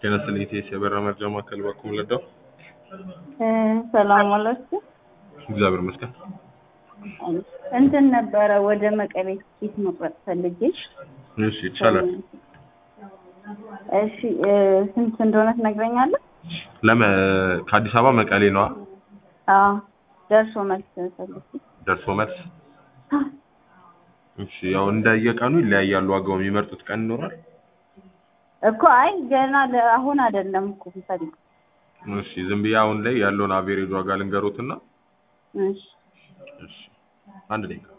ጤናስጥልኝ ኢቴስ የበረራ መርጃ ማዕከል ባኩም ለዳው ሰላም ዋላችሁ። እግዚአብሔር ይመስገን። እንትን ነበረ ወደ መቀሌ ትኬት መቁረጥ ፈልጌ። እሺ ይቻላል። እሺ እ ስንት እንደሆነ ትነግረኛለህ? ለመ ከአዲስ አበባ መቀሌ ነዋ። አዎ ደርሶ መልስ ፈልጌ። ደርሶ መልስ። እሺ ያው እንደየቀኑ ይለያያሉ። ዋጋው የሚመርጡት ቀን ይኖራል። እኮ አይ ገና ለ- አሁን አይደለም እኮ የምፈልገው። እሺ ዝም ብዬ አሁን ላይ ያለውን አቬሬጅ ዋጋ ልንገሮትና እሺ እሺ አንድ ደቂቃ